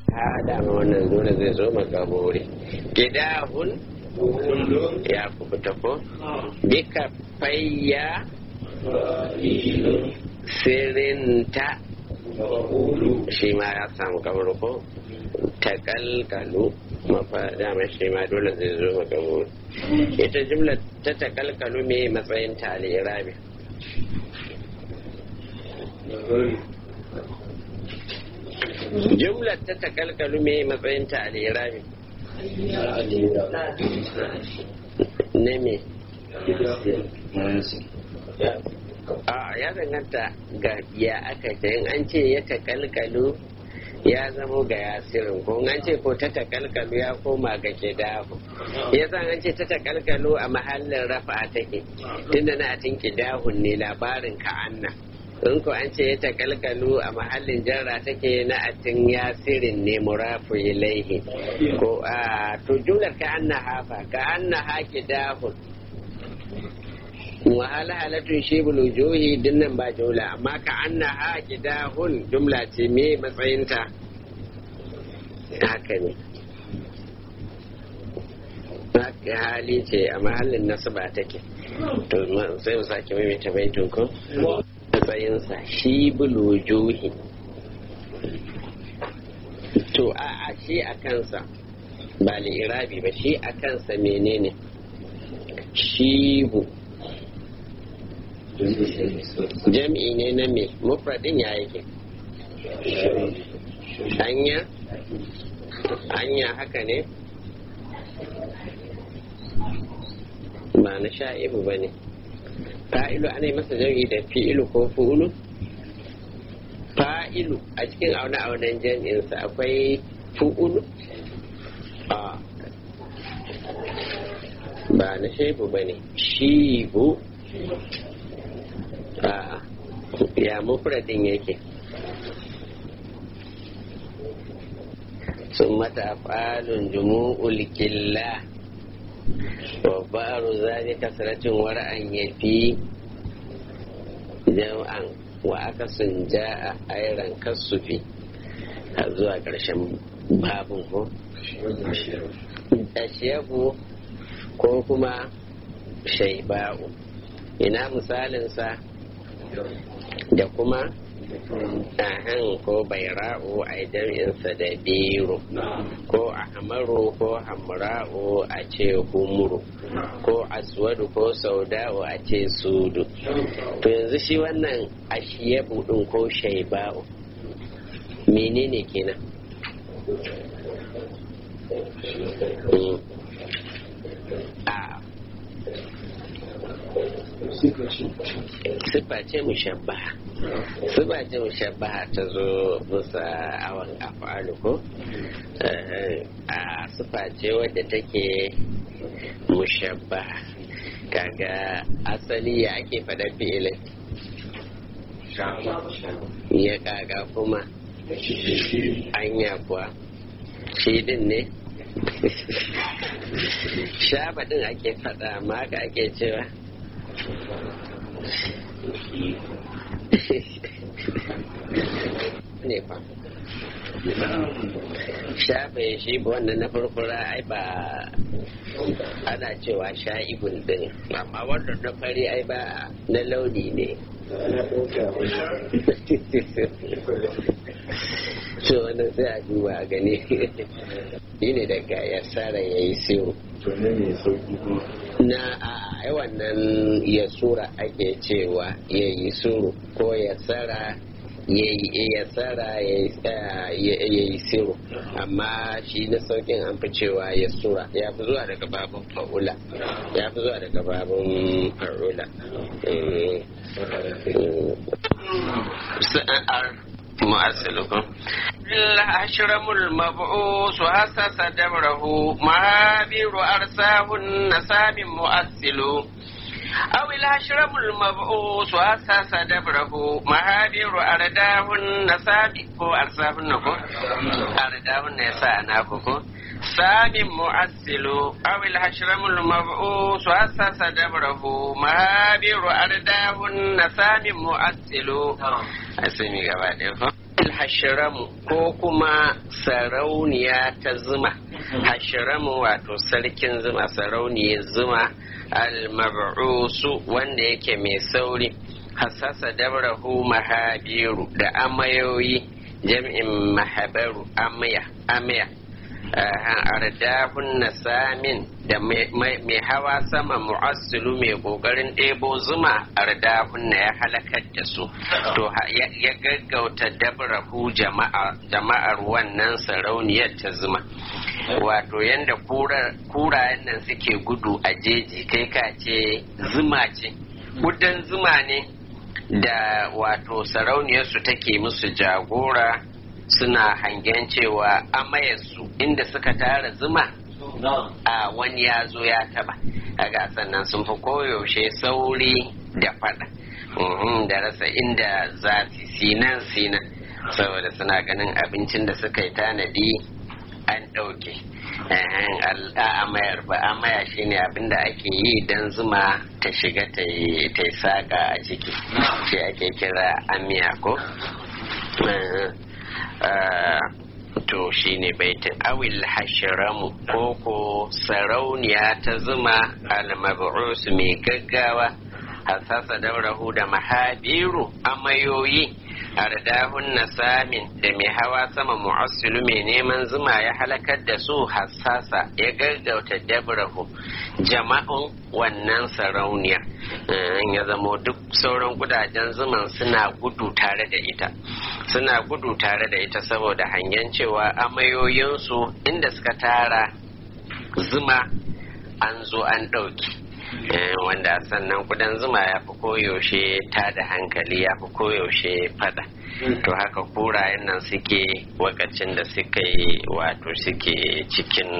ha dama wannan dole zai zo makaburi gidahun ya kubuta ko bika fayya sirinta shi ma ya samu kamar ko takalkalu mafa dama shi ma dole zai zo makaburi ita jimla ta takalkalu me matsayin ta al'irabi jumlar ta takalkalu me matsayin ta al'irabi ne me a ya danganta ga ya aka ce in an ce ya takalkalu ya zamo ga yasirin ko an ce ko ta takalkalu ya koma ga kidahu ya san an ce ta takalkalu a mahallin rafa take tunda na atin kidahun ne labarin ka'anna in ko an ce ya takalkalu a mahallin jarra take na atin yasirin ne murafu ilaihi ko a to jumlar ka'anna hafa ka'anna ha kidahun wahala halatun shi bulujuhi dinnan ba jumla amma ka anna ha kidahun jumla ce me matsayinta haka ne haka hali ce a mahallin nasaba take to sai mu sake maimaita baitun ko matsayinsa shi bulujuhi to a a shi a kansa ba li'irabi ba shi a kansa menene shibu jam'i ne na me mufradin ya yake hanya hanya haka ne ba na sha'ibu ba ne fa'ilu ana yi masa jam'i da fi'ilu ko fu'ulu fa'ilu a cikin aune-aunen jam'insa akwai fu'ulu a ba na shaibu ba ne shibu A'a, ya mufradin yake sun mata falun jumu'ul killa wa baru zane kasaratin wara'an ya fi jam'an wa aka sun ja a airan kasufi a zuwa ƙarshen babin ko? ashiyabu ko kuma shaiba'u ina misalinsa da kuma ahan ko baira'u a jam'insa da biru ko ahmaru ko hamra'u a ce humru ko aswadu ko sauda'u a ce sudu to yanzu shi wannan ashiyabu din ko shaiba'u menene kenan a siffa ce mushabbaha siffa ce mushabbaha ta zo bisa awon afalu ko a siffa ce wadda take mushabbaha kaga asali ya ake faɗa fi'ilin ya kaga kuma anya kuwa shi din ne shaba din ake faɗa ma haka ake cewa ne fa shafa ya shi wannan na farfara ai ba ana cewa sha'ibun din amma wannan na fari ai ba na launi ne so wannan sai a duba a gani shi ne daga ya tsara ya yi siyo na a wannan ya sura ake cewa ya yi suru ko ya tsara ya tsara ya yi siru amma shi na saukin an fi cewa ya sura ya fi zuwa daga babin fa'ula ya fi zuwa daga babin fa'ula مؤثلكم الأشرم المبعوث هسس دبره مهابير أرساه النسام مؤثل أو الأشرم المبعوث هسس دبره مهابير أرداه النسام هو أرساه النكو أرداه النساء سام مؤثل أو الهشرم المبعوث أسس دبره مهابر أرداه النسام مؤثل أسمي قبل hashiramu ko kuma sarauniya ta zuma hashiramu wato sarkin zuma sarauniyar zuma al-mab'usu wanda yake mai sauri hasasa dabrahu mahabiru da amayoyi jam'in mahabaru amaya amaya ardahun nasamin da mai hawa sama mu'assilu mai kokarin ɗebo zuma ardahun na ya halakar da su to ya gaggauta dabrahu jama'ar wannan sarauniyar ta zuma wato yadda kurayen nan suke gudu a jeji kai ka ce zuma ce gudan zuma ne da wato sarauniyarsu take musu jagora suna hangen cewa amayarsu inda suka tara zuma a wani ya zo ya taba kaga sannan sun fi koyaushe sauri da fada da rasa inda za su sinan sinan saboda suna ganin abincin da suka yi tanadi an ɗauke amayar ba amaya shine abin da ake yi don zuma ta shiga ta yi saƙa a ciki shi ake kira amiya ko to shine baitin awil hashiramu ko ko sarauniya ta zuma al-mab'us mai gaggawa hasasa daurahu da mahabiru amayoyi ardahun nasamin da mai hawa sama mu'assilu mai neman zuma ya halakar da su hassasa ya gaggauta dabrahu jama'un wannan sarauniya ya zamo duk sauran gudajen zuman suna gudu tare da ita suna gudu tare da ita saboda hangen cewa amayoyinsu inda suka tara zuma an zo an ɗauki wanda sannan kudan zuma ya fi koyaushe ta da hankali ya fi koyaushe fada to haka kurayen nan suke wakacin da suka yi wato suke cikin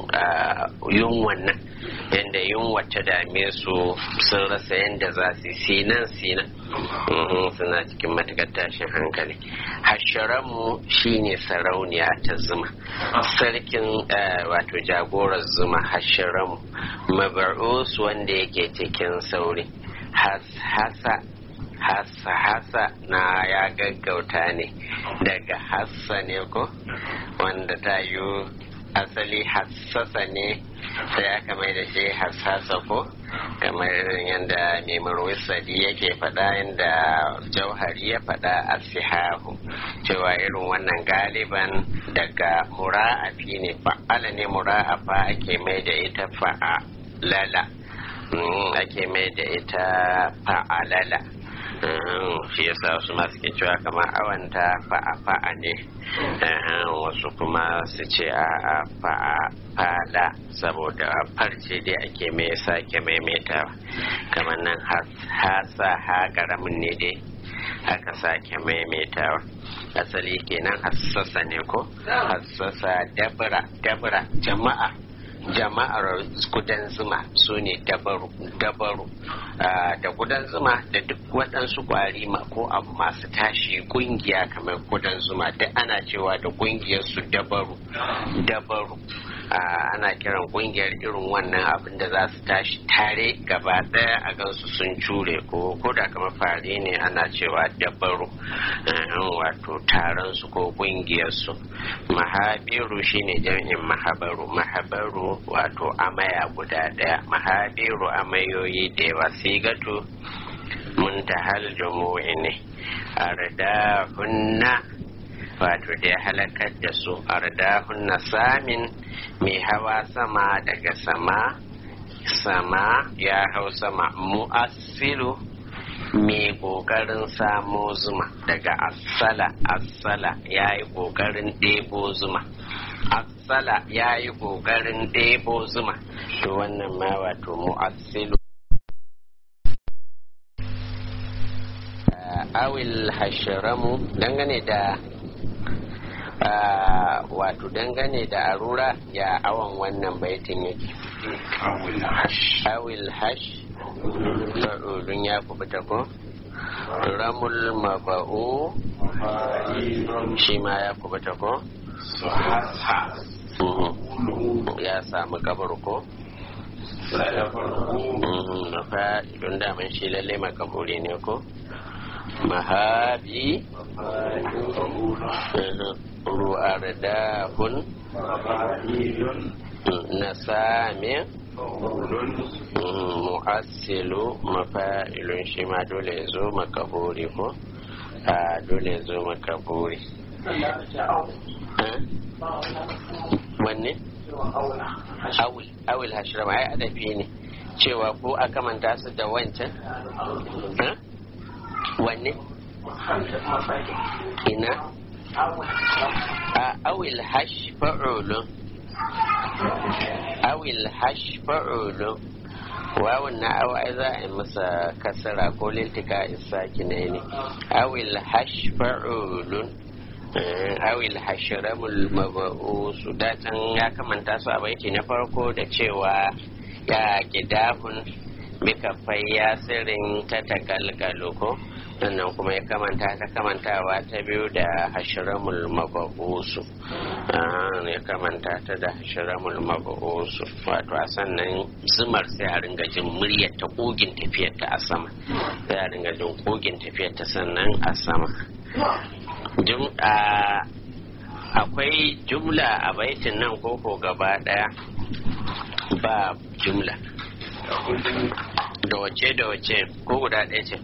yunwan nan yadda yunwa ta dame su sun rasa yadda za su sinan sinan suna cikin matakar tashin hankali hasharamu shine sarauniya ta zuma sarkin wato jagorar zuma hasharamu mabar'us wanda yake cikin sauri hasa hasa hasa na ya gaggauta ne daga hassa ne ko wanda ta yi asali hassasa ne sai aka mai da shi hassasa ko kamar yadda mai sadi yake faɗa yadda jauhari ya faɗa a sihahu cewa irin wannan galiban daga mura'afi ne fa'ala ne mura'afa ake mai da ita fa'alala ake mai da ita fa'alala shi yasa wasu masu ke cewa kamar awanta fa'a fa'a ne wasu kuma su ce a fa'a fala saboda farce dai ake mai sake maimaitawa kamar nan hasa ha karamin ne dai aka sake maimaitawa asali kenan hassasa ne ko hassasa dabra dabra jama'a jama'ar gudan zuma su ne dabaru dabaru da gudan zuma da duk waɗansu ƙwari ko abu masu tashi ƙungiya kamar gudan zuma duk ana cewa da ƙungiyar su dabaru dabaru ana kiran ƙungiyar irin wannan abin da za su tashi tare gaba ɗaya a gansu sun cure ko ko da kamar fari ne ana cewa dabaru wato taron su ko ƙungiyar su mahabiru shine jami'in mahabaru mahabaru wato amaya guda ɗaya mahabiru amayoyi da yawa sigatu muntahal jumu'i ne ardahunna wato da ya halakar da su ardahunna samin mai hawa sama daga sama sama ya hau sama mu'assilu mai ƙoƙarin samo zuma daga asala asala ya yi ƙoƙarin ɗebo zuma asala ya yi ƙoƙarin ɗebo zuma to wannan ma wato mu'assilu awil hashiramu dangane da wato dangane da arura ya awon wannan baitin yake awil hash fa'udun ya kubuta ko ramul maba'u shi ma ya kubuta ko ya samu kabar ko fa don daman shi lalle makaburi ne ko mahabi ru'ardahun nasami mu'assilu mafa'ilun shi ma dole ya zo makaburi ko a dole ya zo makaburi wanne awil awil hashiram ai adafi ne cewa ko a kamanta su da wancan wanne ina a awil hash fa'ulun awil hash fa'ulun wawun na awa ai za a yi masa kasara ko liltika isaki ne ne awil hash fa'ulun awil hashiramul maba'usu datan ya kamanta su a baiti na farko da cewa ya gidahun bika ya sirrin ta takalkalo ko sannan kuma ya kamanta ta kamantawa ta biyu da hashiramul maba'usu ya kamanta ta da hashiramul maba'usu wato a sannan zumar sai a ringa jin muryar ta kogin tafiyar ta a sama sai a ringa jin kogin tafiyar ta sannan a sama akwai jumla a baitin nan koko gaba daya ba jumla da wace da wace ko guda ɗaya ce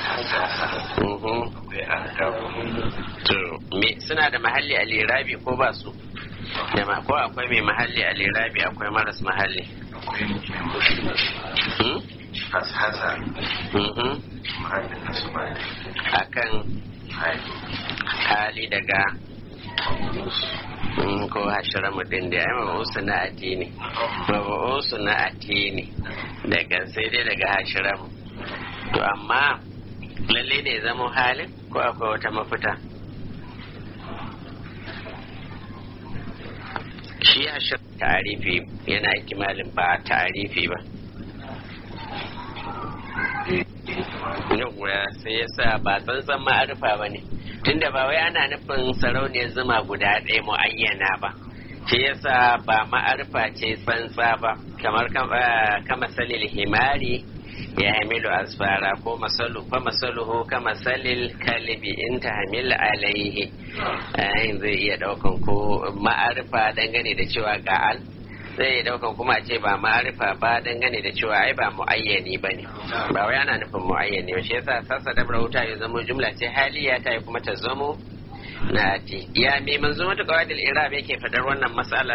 suna da mahalli a lirabi ko ba su da ko akwai mai mahalli a lirabi akwai maras mahalli akan hali daga ko hashiramu din da ya mabu'usu na addini mabu'usu na addini daga sai dai daga hashiramu to amma lalle ne zama halin ko akwai wata mafita shi hashir tarifi yana kimalin ba tarifi ba yawwa sai ya sa ba tsantsan ma'arifa ba ne tunda ba wai ana nufin sarauniyar zuma guda ɗaya mu'ayyana ba shi yasa ba ma'arifa ce tsantsa ba kamar kama salil himari ya hamilu asfara ko masalu fa masaluhu ka masalil kalibi in ta hamil alaihi ayin zai iya daukan ko ma'arifa dangane da cewa ga al zai iya daukan kuma ce ba ma'arifa ba dangane da cewa ai ba muayyani ba ne ba wai ana nufin muayyani ba shi yasa sassa da wuta ya zama jumla ce haliya ta yi kuma ta zamo na ati ya mai manzo mata qawadil irab yake fadar wannan matsalar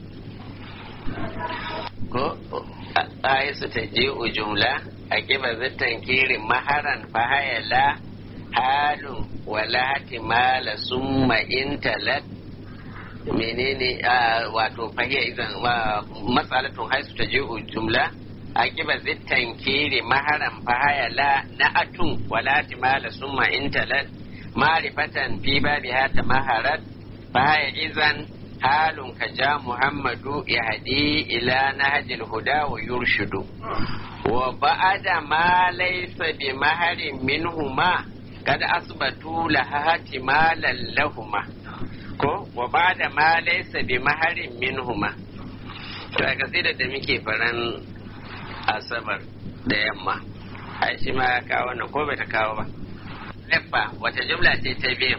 ko ayatu taji'u jumla a kiba zittan kirin maharan fahayala halun wala hatimala summa intalat menene wato fahiya idan matsalatun haisu ta ji'u jumla a kiba zittan kiri maharan fahayala na atun wala timala summa intalat marifatan fi babi hata maharat fahaya izan halun ka ja muhammadu ya hadi ila nahajil huda wa yurshidu wa ba'ada ma laysa bi maharin minhuma kad asbatu lahati malan lahuma ko wa ba'da ma laysa bi maharin minhuma to a kasida da muke faran asabar da yamma ai shi ma ya kawo wannan ko bai ta kawo ba leffa wata jumla ce ta biyu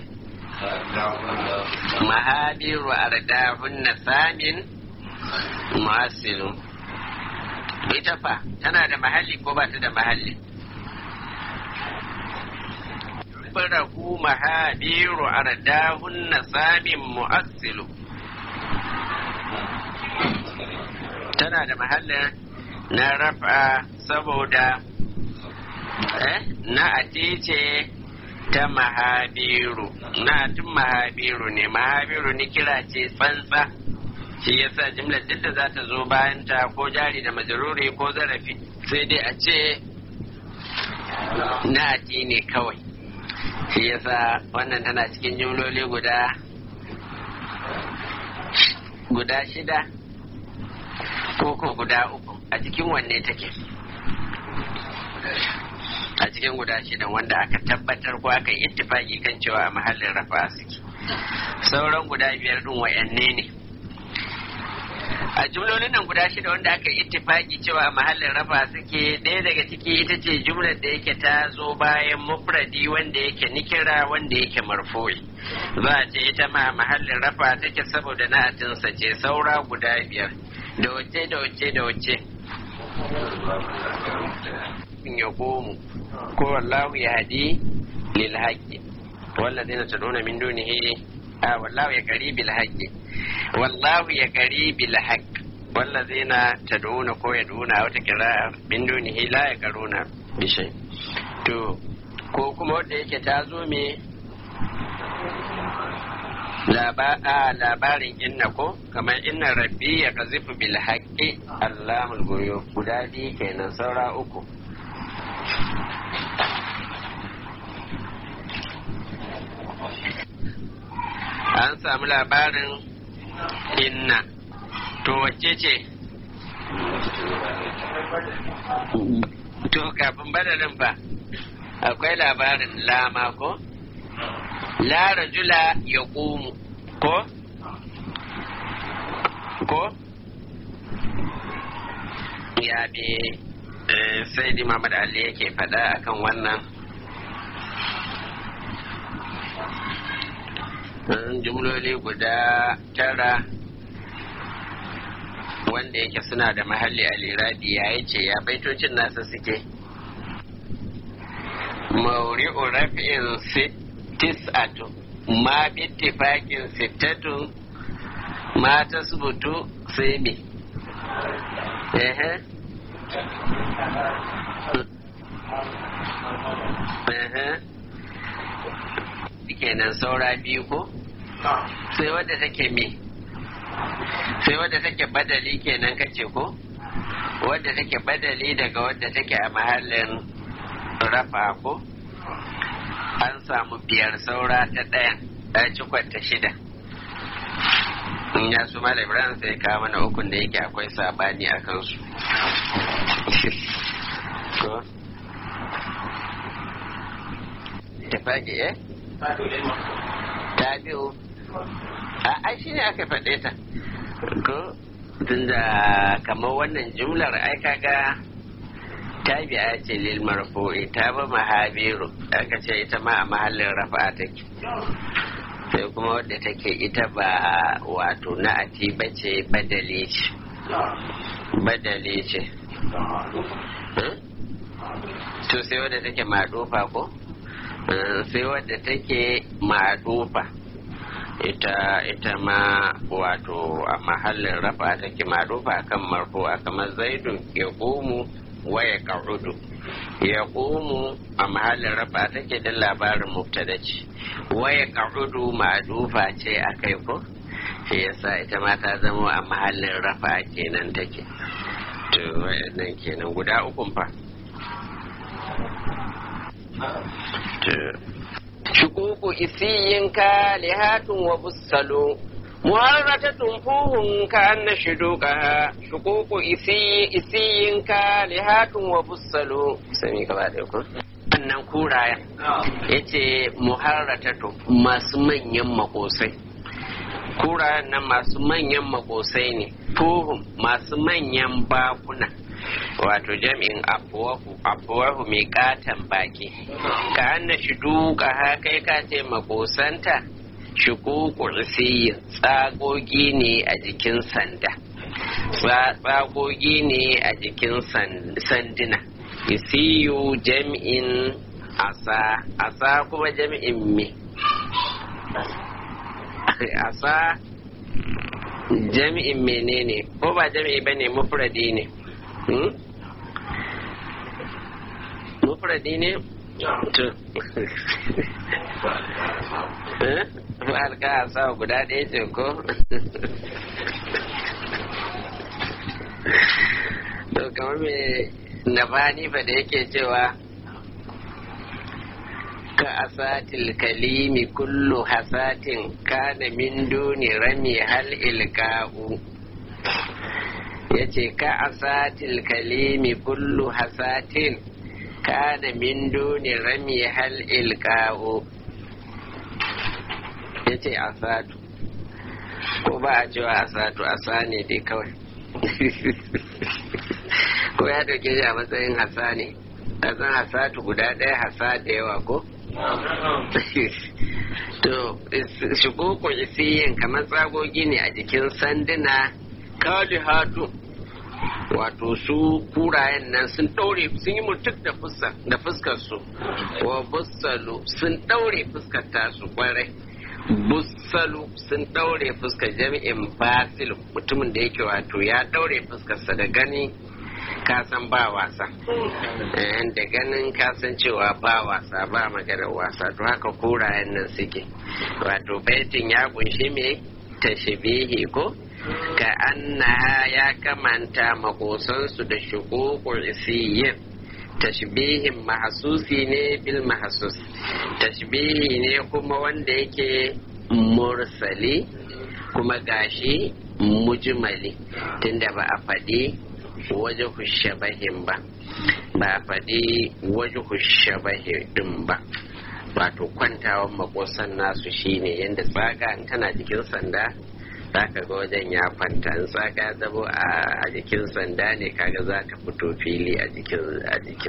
mahabiru ardahunna samin mu'assilu ita fa tana da mahalli ko ba ta da mahalli farahu mahabiru ardahunna samin mu'assilu tana da mahallin na rafa saboda eh na atice ta mahabiru na tun mahabiru ne mahabiru ni kira ce tsantsa shi yasa jimlar duk da za ta zo bayan ta ko jari da majaruri ko zarafi sai dai a ce na ati ne kawai shi yasa wannan tana cikin jimloli guda guda shida ko ko guda uku a cikin wanne take a cikin guda shidan wanda aka tabbatar ko aka yi ittifaki kan cewa a mahallin rafa suke sauran guda biyar din wayanne ne a jumlolin nan guda shida wanda aka yi ittifaki cewa mahallin rafa suke ɗaya daga ciki ita ce jumlar da yake ta zo bayan mufradi wanda yake nikira wanda yake marfu'i za a ce ita ma mahallin rafa take saboda na'atinsa ce saura guda biyar da wace da wace da wace ya komu ko wallahu ya hadi lil haqqi والذين تدعون من دونه آه والله يقري بالحق والله يقري بالحق والذين تدعون كو يدعون أو تقراء من دونه لا يقرون بشيء تو ko kuma wanda yake ta zo me labarin inna ko kamar inna rabbi ya kazifu bil haqqi allamul goyo guda biyu kenan saura uku an samu labarin inna to wacce ce to kafin badalin fa akwai labarin lama ko la rajula ya ƙumu ko ko ya bi sai di Muhammad Ali yake faɗa akan wannan jumloli guda tara wanda yake suna da mahalli a lirabi ya ce ya baitocin nasa suke mauri'u raf'in tis'atu ma bittifakin sittatu ma tasbutu sai me ehe ehe kenan saura biyu ko sai wadda take me sai wadda take badali kenan kace ko wadda take badali daga wadda take a mahallin rafa ko an samu biyar saura ta ɗayan ɗaya cikon ta shida in ya su malam ibrahim sai kawo mana ukun da yake akwai sabani a kansu ko tafaki eh ta biyu a ai shine aka faɗe ta ko tunda kamar wannan jumlar ai kaga tabi'a ce lil marfu'i ta ba mahabiru aka ce ita ma a mahallin rafa take sai kuma wadda take ita ba wato na ati bace badale ce badale ce to sai wadda take madufa ko sai wadda take madufa ita ita ma wato a mahallin rafa take madufa kan marfu a kamar zaidun ya komu waya ka'udu ya komu a mahallin rafa take da labarin mubtada ce waya ka'udu madufa ce a kai ko shi yasa ita ma ta zama a mahallin rafa kenan take to wayannan kenan guda ukun fa shukuku isiyin ka lihatun wa bussalo muharratatun fuhun ka anna shuduqaha shukuku isiyin ka lihatun wa bussalo sami ka ba da ku wannan kurayen yace muharratatu masu manyan makosai kurayen nan masu manyan makosai ne fuhun masu manyan bakuna wato jami'in afuwahu afuwahu mai katon baki ka anna shi duka kai ka ce makosanta shukuku isiyin tsagogi ne a jikin sanda tsagogi ne a jikin sanduna isiyu jami'in asa asa kuma jami'in me asa jami'in menene ko ba jami'i bane mufradi ne mufradi ne to alka a sa guda ɗaya ce ko to kamar me nafani fa da yake cewa ka asatil kalimi kullu hasatin kana min duni rami hal ilka'u yace ka asatil kalimi kullu hasatin kana min duni rami hal ilka'u yace asatu ko ba a cewa asatu asa ne dai kawai ko ya dauke shi a matsayin hasa ne kasan hasatu guda ɗaya hasa da yawa ko to shigo ko isiyin kamar tsagogi ne a jikin sanduna kali hatu wato su kurayen nan sun ɗaure sun yi mutuk da fuskar su wa bussalu sun ɗaure fuskar tasu kwarai bussalu sun ɗaure fuskar jami'in basil mutumin da yake wato ya ɗaure fuskarsa da gani kasan ba wasa da ganin kasan cewa ba wasa ba maganar wasa to haka kurayen nan suke wato baitin ya kunshi me tashbihi ko ka annaha ya kamanta makosansu da shugukul isiyin tashbihin mahasusi ne bil mahasus tashbihi ne kuma wanda yake mursali kuma gashi mujmali tunda ba a faɗi waje shabahin ba ba a faɗi waje shabahin ɗin ba wato kwantawan makosan nasu shine yadda tsaga tana jikin sanda za ka ga wajen ya kwanta in tsaga zabo a jikin sanda ne kaga za ta fito fili a jikin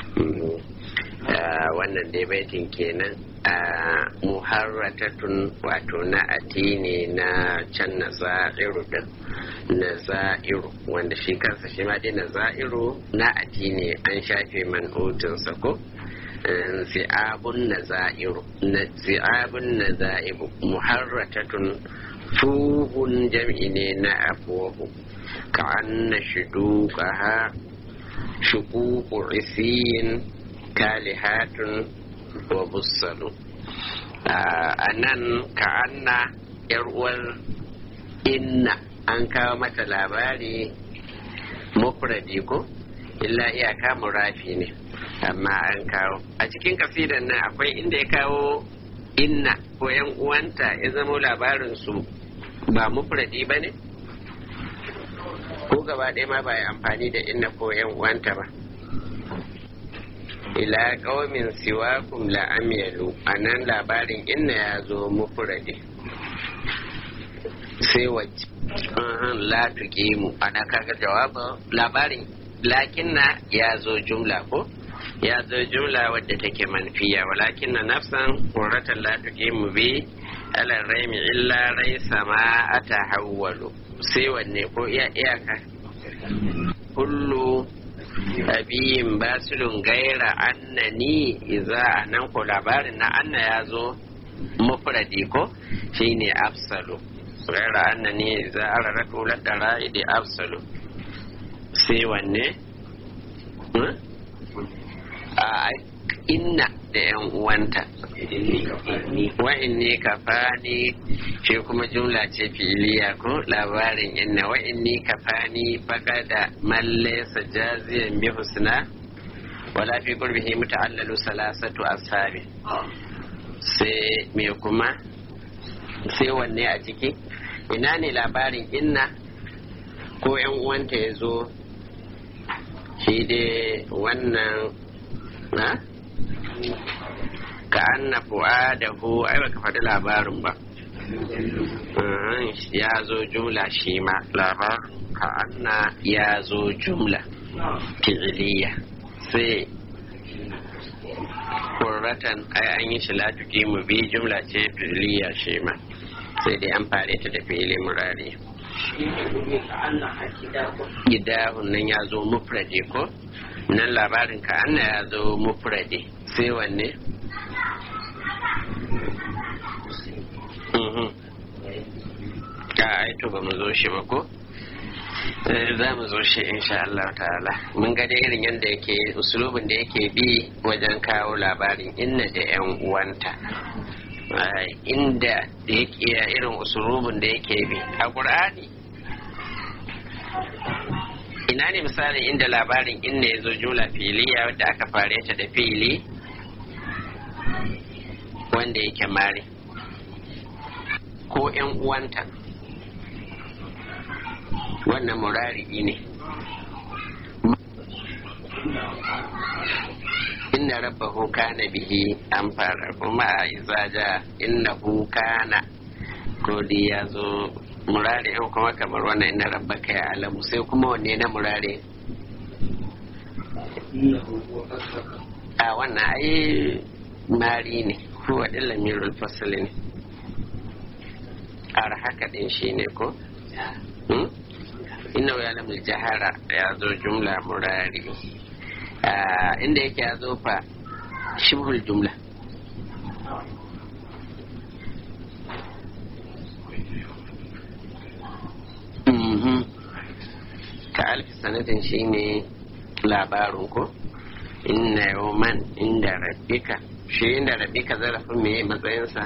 wannan dai baitin kenan muharratatun wato na ne na can na za'iru din na za'iru wanda shi kansa shi ma dai na za'iru na ne an shafe man'utinsa ko zi'abun na za'iru na zi'abun na za'ibu muharratatun fuhun jam'i ne na afuwahu ka anna shuduqaha shuququ isiyin kalihatun wa bussalu a nan ka anna yar uwar inna an kawo mata labari mufradi ko illa iyaka murafi ne amma an kawo a cikin kasidan nan akwai inda ya kawo inna ko yan uwanta ya zama labarin su ba mufradi ba ne ko gaba ɗaya ma ba yi amfani da inna ko yan uwanta ba ila ƙaumin siwakum la amyalu a nan labarin inna ya zo mufradi sai wacce la tuqimu ana kaga jawabin labarin lakinna ya zo jumla ko ya zo jumla wadda take manfiya walakin na nafsan qurratan la tuqimu bi ala raimi illa raisa ma atahawwalu sai wanne ko iya iyaka kullu abiyin basilun gaira annani iza nan ko labarin na anna ya zo mufradi ko shine afsalu gaira annani iza araratu ladara idi afsalu sai wanne a inna da yan uwanta wa'in ne kafani shi kuma jumla ce filiya ko labarin inna wa'in ne kafani baka da mallesa jaziyan bi husna wala fi qurbihi muta'allalu salasatu ashabi sai me kuma sai wanne a ciki ina ne labarin inna ko yan uwanta ya zo shi dai wannan na ka anna fu'adahu ai baka faɗi labarin ba ya zo jumla shi ma labarin ka anna ya zo jumla fi'iliya sai kurratan ai an yi shi latuki mu bi jumla ce fi'iliya shi ma sai dai an fare ta da fi'ili murari gidahun nan ya zo mufrade ko nan labarin ka anna ya zo mufrade sai wanne ka aito ba mu zo shi ba ko za mu zo shi insha Allah ta'ala mun ga da irin yadda yake usulubin da yake bi wajen kawo labarin inna da yan uwanta inda da yake irin usulubin da yake bi a ƙur'ani ina ne misalin inda labarin inna ya zo jula filiya wadda aka fare ta da fili wanda yake mare ko yan uwanta wannan murari ne inna rabbahu kana bihi an fara kuma a izaja innahu kana ko ya zo murari in kuma kamar wannan inda rabbaka ya alamu sai kuma wanne na murari a wannan ai mari ne huwa ɗin lamirul fasali ne ar haka ɗin shi ne ko inna ya lamul jahara ya zo jumla murari inda yake ya zo fa shibhul jumla ka alfi sanatin shi ne labarin ko inna yawman inda rabbika shi inda rabbika zarafin me matsayinsa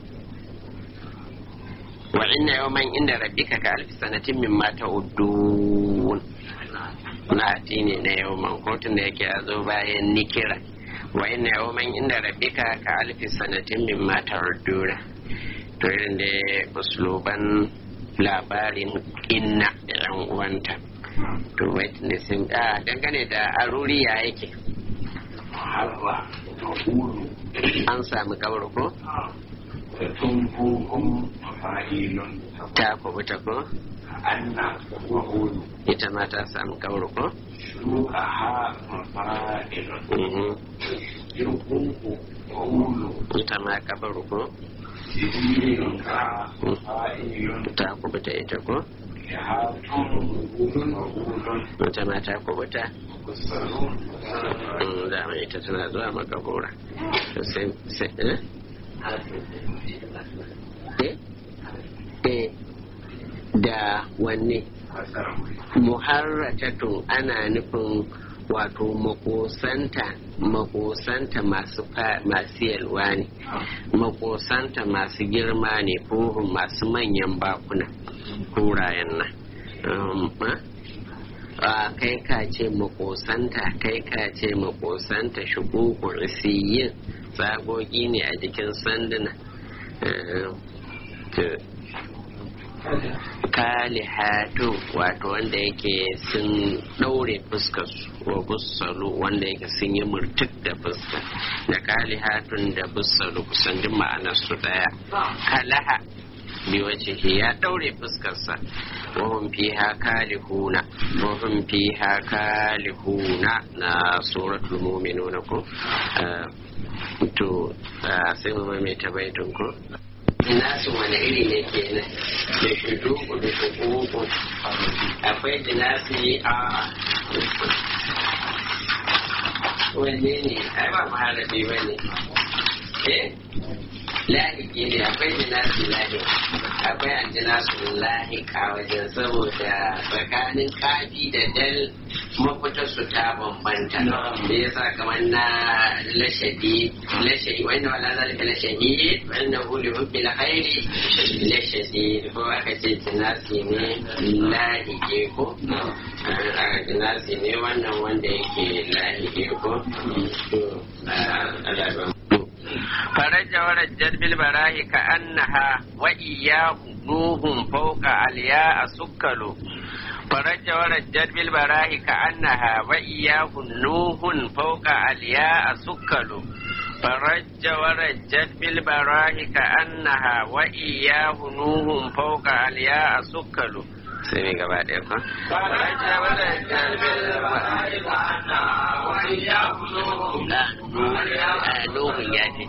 wa inna yawman inda rabbika ka alfi sanatin min mata uddun na ati ne na yawman kotun da yake a zo bayan nikira wa inna yawman inda rabbika ka alfi sanatin min mata uddura to irin da usluban labarin inna da yan uwanta to wait ne sun a dangane da aruri ya yake an sami kawar ko ta kubuta ko ita ma ta sami kawar ko ita ma kabar ko ta kubuta ita ko wata mata kubuta dama ita tana zuwa makabura da wanne muharratatun ana nufin wato makosanta makosanta masu masu yalwa ne makosanta masu girma ne fuhun masu manyan bakuna kurayen nan a kai ka ce makosanta kai ka ce makosanta shukuku isiyin tsagogi ne a jikin sanduna kalihatu wato wanda yake sun ɗaure fuskar wa bussalu wanda yake sun yi murtuk da fuska da kalihatun da bussalu kusan duk ma'anar su daya kalaha bi wace ya ɗaure fuskarsa wahum fiha kalihuna wahum fiha kalihuna na suratul mu'minuna ko to sai mu mai ta baitun ko nasu wani iri ne ke nan da shudu da shukuku akwai jinasi a wanne ne ai ba maharabi ba ne eh lahiki ne akwai jinasi lahi akwai an jinasu lahika wajen saboda tsakanin kafi da dal mafitar su ta bambanta da yasa kamar na lashadi lashadi wanda wala zalika lashadi wanda huli hubbi la khairi lashadi ko aka ce jinasi ne lahike ko jinasi ne wannan wanda yake lahike ko فرج ورجت بالبراه كأنها وإياه نوح فوق الياء سكل فرج ورجت بالبراه كأنها وإياه نوح فوق الياء سكل فرج ورجت بالبراه كأنها وإياه نوح فوق الياء سكل sai mai gaba ɗaya fa. Faraja wadda jalbil Nuhun ya ce.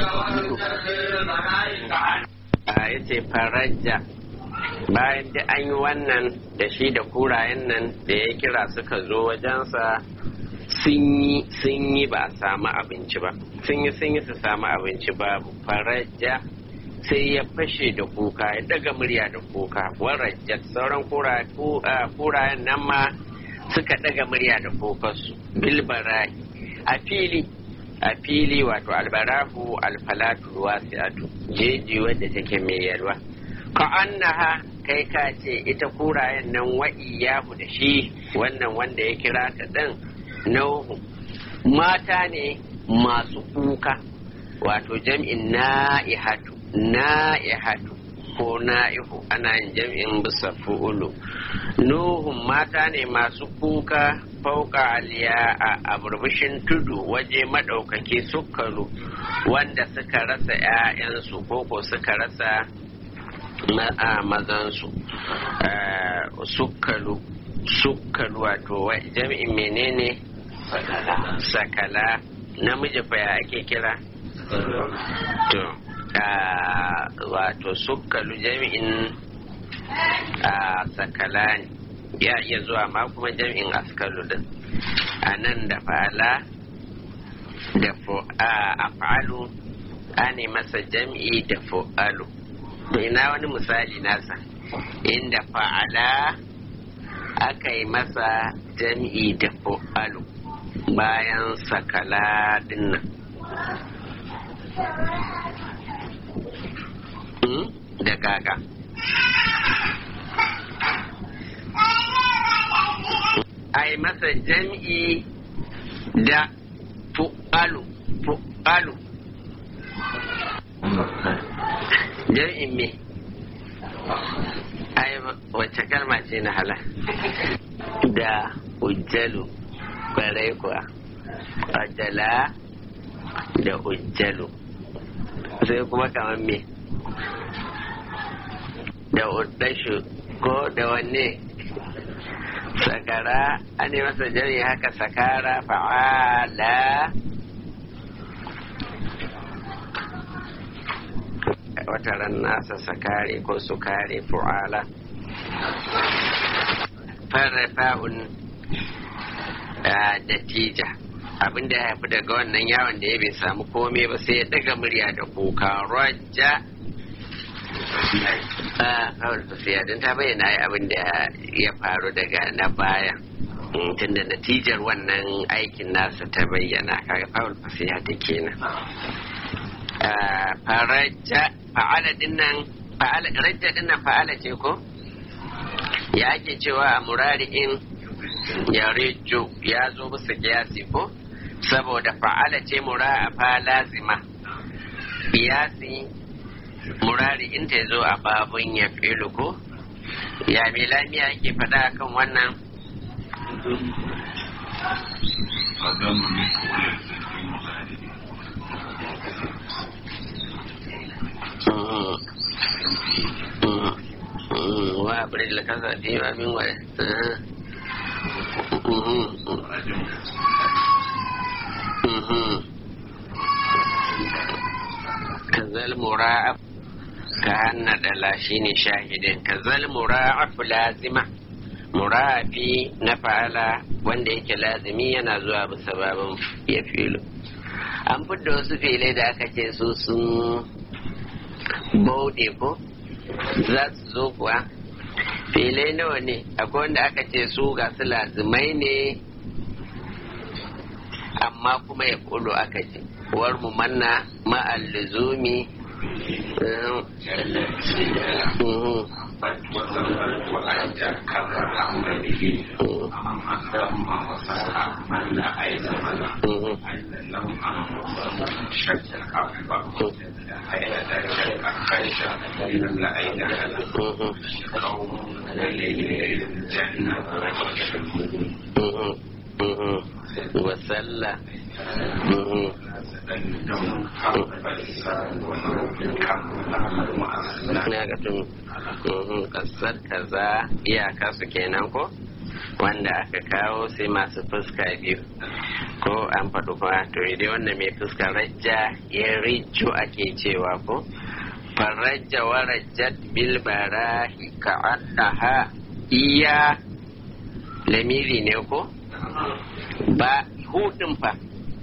Ya ce faraja bayan da an yi wannan da shi da kurayen nan da ya kira suka zo wajensa sun yi ba a samu abinci ba sun yi sun yi su samu abinci babu faraja sai ya fashe da kuka ya daga murya da kuka warajjat sauran kurayen nan ma suka daga murya da kukarsu bilbarahi a fili a fili wato albarahu alfalatu wasi'atu jeji wadda take mai yalwa ka annaha kai ka ce ita kurayen nan wa'iyahu da shi wannan wanda ya kira ta ɗin nauhu mata ne masu kuka wato jam'in na'ihatu na'ihatu ko na'ihu ana yin jam'in bisa fu'ulu nuhun mata ne masu kuka fauka aliya a burbushin tudu waje maɗaukaki sukaru wanda suka rasa ‘ya'yansu ko ko suka rasa mazansu sukkalu sukkalu wato jami'in menene sakala namiji fa ya ake kira to wato sukkalu jami'in sakala ne ya iya zuwa ma kuma jami'in askalu din a nan da fa'ala da af'alu ane masa jam'i da fu'alu to ina wani misali nasa inda fa'ala aka yi masa jam'i da fu'alu bayan sakala dinnan da gaga a yi masa jam'i da fu'alu fu'alu jam'in me ai wacce kalma ce na hala da ujjalu kwarai kuwa ajala da ujjalu sai kuma kamar me da uddashu ko da wanne sakara an yi masa jari haka sakara fa'ala wata ran nasa sakare ko sukare fu'ala farrafa'un da tija abinda ya haifi daga wannan yawon da ya bai samu komai ba sai ya daga murya da kuka rajja kawai tafiya don ta bayyana abin da ya faru daga na baya tunda natijar wannan aikin nasa ta bayyana kaga fawul fasiya ta kenan faraja fa'ala dinnan fa'ala rajja dinnan fa'ala ce ko ya ake cewa a murari'in ya rejo ya zo bisa kiyasi ko saboda fa'ala ce mura fa lazima kiyasi murari in ta zo a babun ya filu ko ya mai lamiya yake faɗa kan wannan wa abin da kasa fi ma min wa kazal mura'af ka hanna dala shine shahidin kazal mura'af lazima mura'afi na fa'ala wanda yake lazimi yana zuwa bisa babin ya filo an fidda wasu filai da aka ce su sun bauɗe ko za su zo kuwa filai nawa ne akwai wanda aka ce su ga su lazimai ne amma kuma ya kulo aka ce war mu manna ma'al luzumi wasalla na ga tun kasar kaza iyaka su kenan ko wanda aka kawo sai masu fuska biyu ko an faɗi kuma to dai wanda mai fuska rajja ya rijo ake cewa ko farajja wa rajjat bil barahi ka annaha iya lamiri ne ko ba hudin fa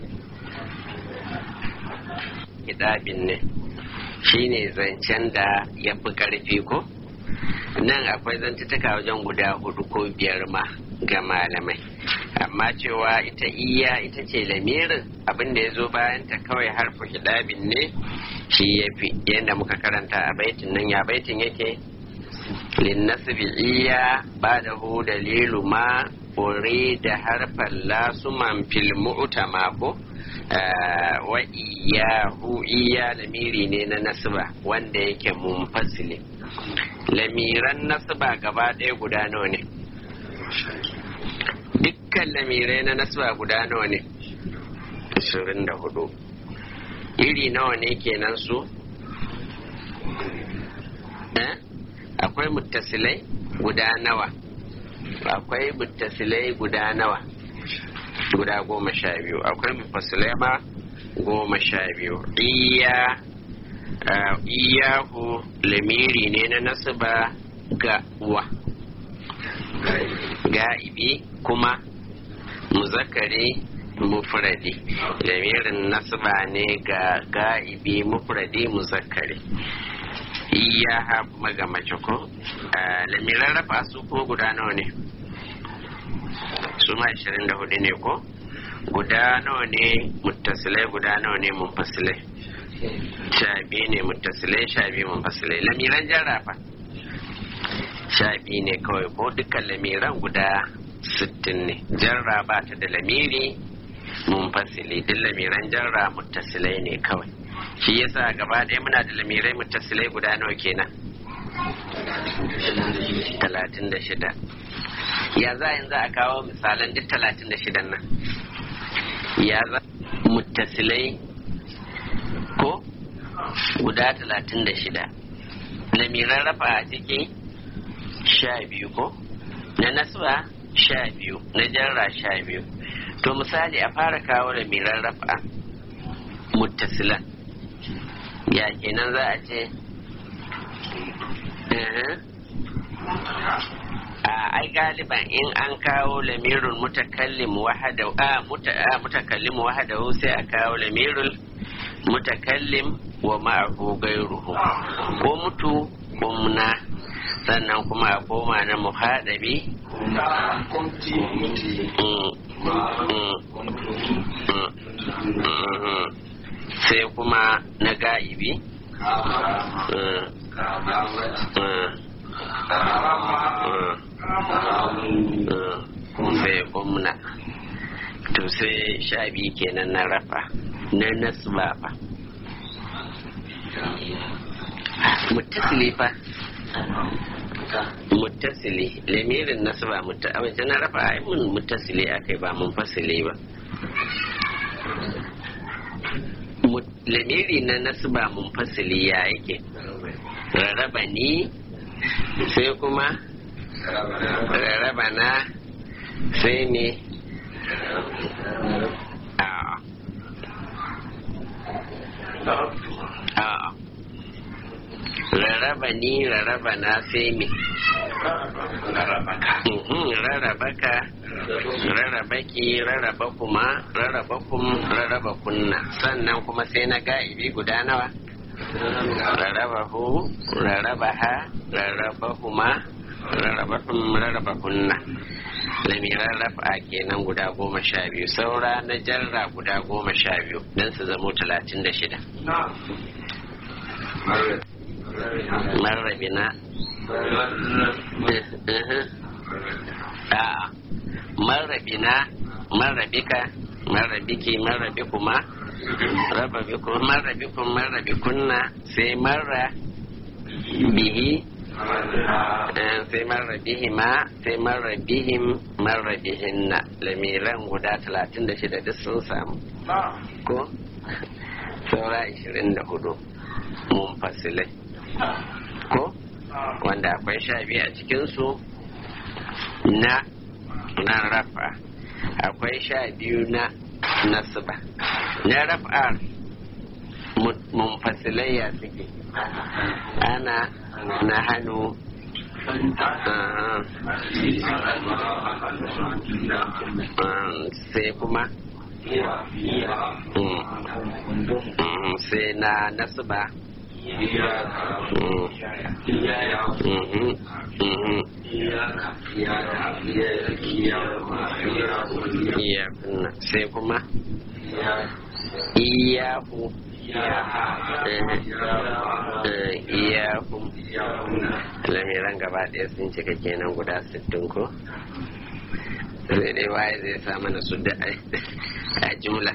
kitabin ne shine zancen da ya fi ƙarfi ko nan akwai zantutuka wajen guda hudu ko biyar ma ga malamai amma cewa ita iya ita ce lamirin abin da ya zo bayan ta kawai harfu hidabin ne shi ya fi yadda muka karanta a baitin nan ya baitin yake linnasbi iya ba da hu dalilu ma da harfan lasuman fil mu'tama ko wa iyahu iya lamiri ne na nasba wanda yake munfasili lamiran nasba gaba ɗaya guda nawa ne dukkan lamirai na nasba guda nawa ne 24 iri nawa ne kenan su akwai muttasilai guda nawa akwai muttasilai guda nawa guda goma sha biyu akwai mufasilai ma goma sha biyu iya iyahu lamiri ne na nasaba ga wa ga'ibi kuma muzakari mufradi lamirin nasaba ne ga ga'ibi mufradi muzakari iya kuma ga mace ko lamiran rafa su ko guda nawa ne su ma 24 ne ko guda nawa ne muttasilai guda nawa ne munfasilai sha biyu ne muttasilai sha biyu munfasilai lamiran jarrafa sha biyu ne kawai ko dukkan lamiran guda sittin ne jarra ba ta da lamiri munfasili duk lamiran jarra muttasilai ne kawai shi yasa gaba ɗaya muna da lamirai muttasilai guda nawa kenan talatin da shida ya za yanzu a kawo misalan duk talatin da shidan nan ya za muttasilai ko guda talatin da shida lamiran rafa a ciki sha biyu ko na nasuwa sha biyu na jarra sha biyu to misali a fara kawo lamiran rafa muttasilan ya kenan za a ce a ai galiban in an kawo lamirul mutakallim wahada a mutakallim wahada sai a kawo lamirul mutakallim wa ma'ahu gairuhu ko mutu umna sannan kuma a koma na muhadabi sai kuma na ga'ibi sai umna to sai sha biyu kenan na rafa na nasba fa muttasili fa muttasili lamirin nasba mutta a wajen na rafa ai mun muttasili akai ba mun fasili ba lamiri na nasba mun fasili ya yake rarraba ni sai kuma rarraba na sai ne a rarraba ni rarraba na sai me rarraba ka rarraba ki rarraba kuma rarraba kum rarraba kunna sannan kuma sai na ga'ibi guda nawa rarraba hu rarraba ha rarraba kuma rarraba hum rarraba kunna lamiran rafa kenan guda goma sha biyu saura na jarra guda goma sha biyu don su zamo talatin da shida marrabina a'a marrabina marrabika marrabiki marrabikuma rababikum marrabikum marrabikunna sai marra bihi sai marra bihima sai marra bihim marra bihinna lamiran guda talatin da shida duk sun samu ko saura ishirin da hudu mun fasilai ko wanda akwai sha biyu a cikinsu na na rafa akwai sha biyu na nasba na raf'ar munfasilai ya suke ana na hannu sai kuma sai na nasba sai kuma iyahu iyahu lamiran gaba ɗaya sun cika kenan guda sittin ko sai dai waye zai sa mana su da a jumla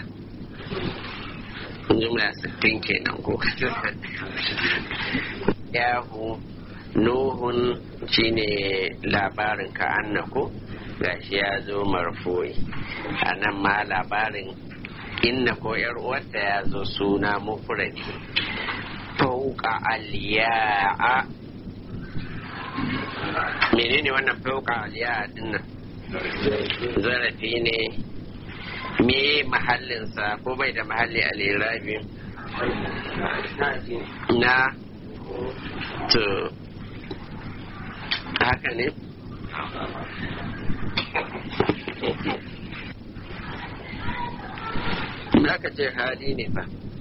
jumla sittin kenan ko yahu nuhun shine labarin ka annaku gashi ya zo marfoyi a nan ma labarin inna ko yar uwarta ya zo suna mufradi fauka aliya'a menene wannan fauka aliya din nan zarafi ne me mahallinsa ko bai da mahalli a lirabi na to haka ne aka ce hali ne fa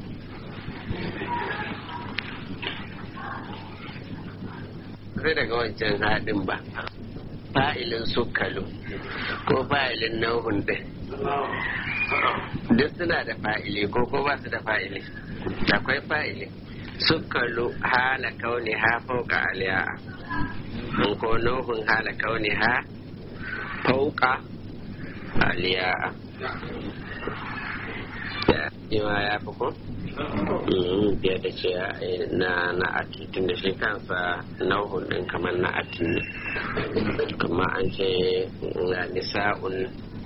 sai daga wancan haɗin ba fa'ilin sukalu ko fa'ilin nauhun ɗin duk suna da fa'ili ko ko ba su da fa'ili akwai fa'ili sukalu hala kauni ha fauka aliya ko nauhun hala kauni ha fauka aliya yawa ya fi ko? biya da ce na na atitin da shi kansa nauhun din kamar na atin ne kuma an ce na nisa'un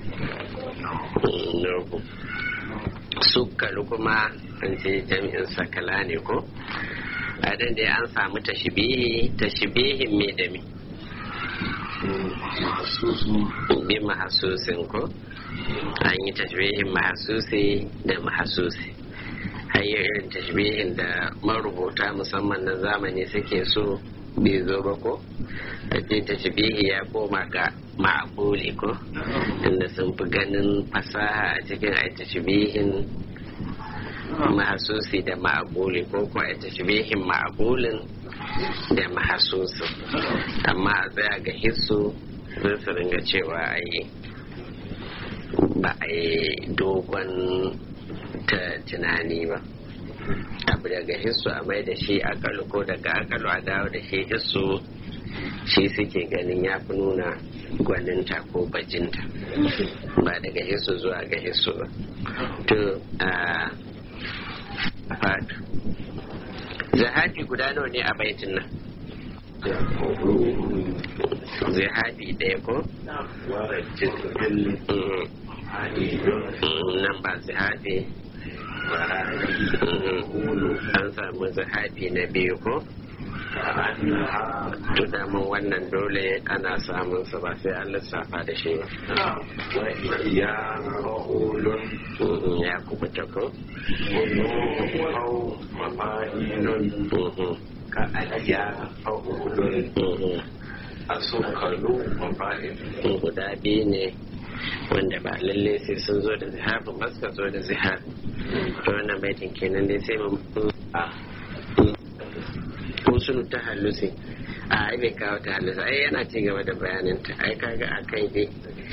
nauhu sukkalu kuma an ce jami'in sakala ne ko a da an samu tashibihi tashibihin me da me bi mahasusin ko an yi tashbihin mahasusi da mahasusi hanyar irin tashbihin da marubuta musamman na zamani suke so bai zo ba ko a ce tashbihi ya koma ga ma'abuli ko inda sun fi ganin fasaha a cikin a tashbihin mahasusi da ma'abuli ko ko a tashbihin ma'abulin da mahasusin amma a tsaya ga hissu zai su ringa cewa a yi ba a yi dogon ta tunani ba abu daga hissu a mai da shi akalu ko daga akalu a dawo da shi hissu shi suke ganin ya fi nuna gwaninta ko bajinta ba daga hissu zuwa ga hissu ba to a fatu zahabi guda nawa ne a baitin nan zahabi ɗaya ko nan ba zahabi an samu zahabi na biyu ko to daman wannan dole ana samun sa ba sai an lissafa da shi ba ya ma'ulun ya kubuta ko au mafa'ilun ka aliya ma'ulun a sukalu mafa'ilun guda biyu ne wanda ba lalle sai sun zo da zihabin ba suka zo da zihab to wannan baitin kenan dai sai mu usulu ta halusi a ai bai kawo ta halusi ai yana ci gaba da bayanin ta ai kaga a kai dai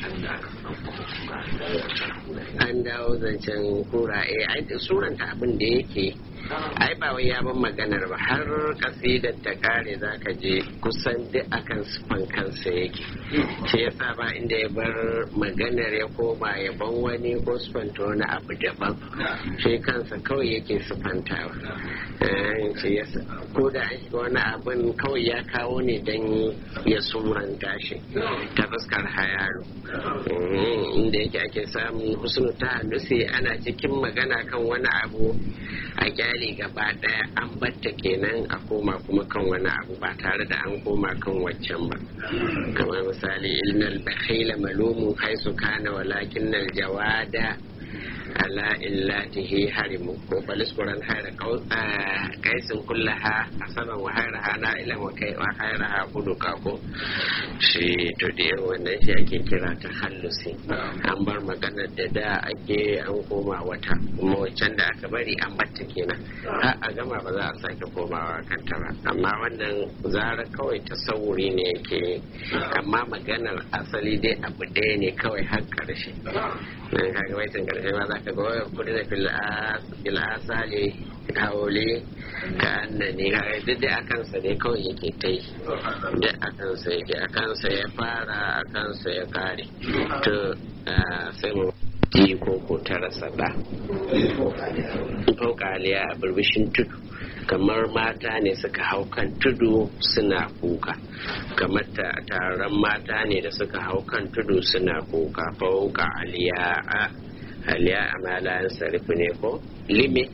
an dawo zancen kura eh ai da suranta abin da yake ai ba wai ya ban maganar ba har kasidar ta kare zaka je kusan duk akan sufan kansa yake shi yasa ba inda ya bar maganar ya koma ya ban wani ko sufanta wani abu daban shi kansa kawai yake sufantawa shi yasa ko da an shiga wani abin kawai ya kawo ne don ya suranta shi ta fuskar hayaru inda yake ake samun husnu ta halusi ana cikin magana kan wani abu a kyale gaba daya an batta kenan a koma kuma kan wani abu ba tare da an koma kan waccan ba kamar misali ilnal bakhila malumun haisu kana walakin nal jawada ala illatihi harimu ko baliskuran haira kaisin kullaha asaban wa hairaha na ilan wa kai wa hairaha kudu kako shi to da yawan wannan shi ake kira ta hallusi an bar maganar da da ake an koma wata kuma waccan da aka bari an batta kenan har a gama ba za a sake komawa kanta ba amma wannan zara kawai tasawuri ne yake amma maganar asali dai abu ɗaya ne kawai har ƙarshe nan kaga waitin ƙarshe ma za ka ga wayar kudi da filasali haule ka annani kaga duk da akansa ne kawai yake ta yi duk akansa yake akansa ya fara akansa ya kare to sai mu ji ko ko ta rasa da fauƙaliya a birbishin tudu kamar mata ne suka hau kan tudu suna kuka kamar taron mata ne da suka hau kan tudu suna kuka fauka aliya aliya a malayan sarrafi ne ko lime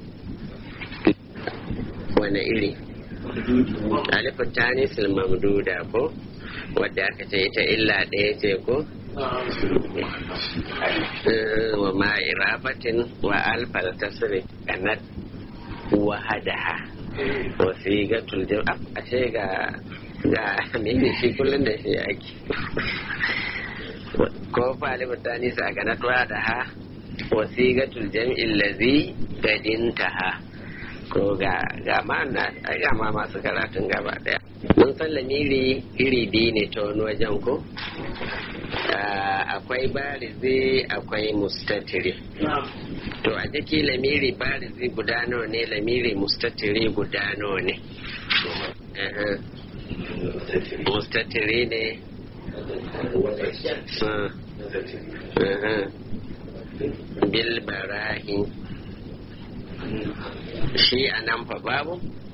wani iri alifin tanis mamduda ko wadda aka ce ita illa ɗaya ce ko wa ma irabatin wa alfal tasri kanat wahadaha wa sigatul jam ashe ga ga ne shi kullun da shi ake ko fali mutane sa kanat wahadaha wa sigatul jam'il ladhi gadintaha ko ga ga ma na ga ma masu karatun gaba daya mun san lamiri iri biyu ne ta wani wajen ko akwai barizi akwai mustatiri to a jiki lamiri barizi guda nawa ne lamiri mustatiri guda nawa ne mustatiri ne bil barahi shi a nan fa babu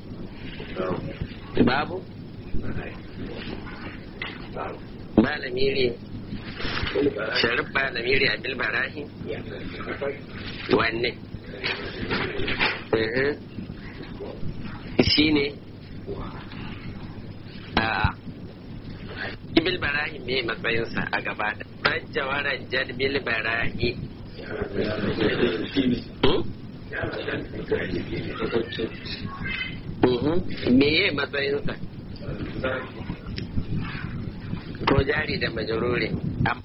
babu ba lamiri sharif ba lamiri a bilbarahi wanne shi ne a bilbarahi me matsayinsa a gaba da rajjawarar jad bilbarahi me ye matsayinsa ko jari da majururi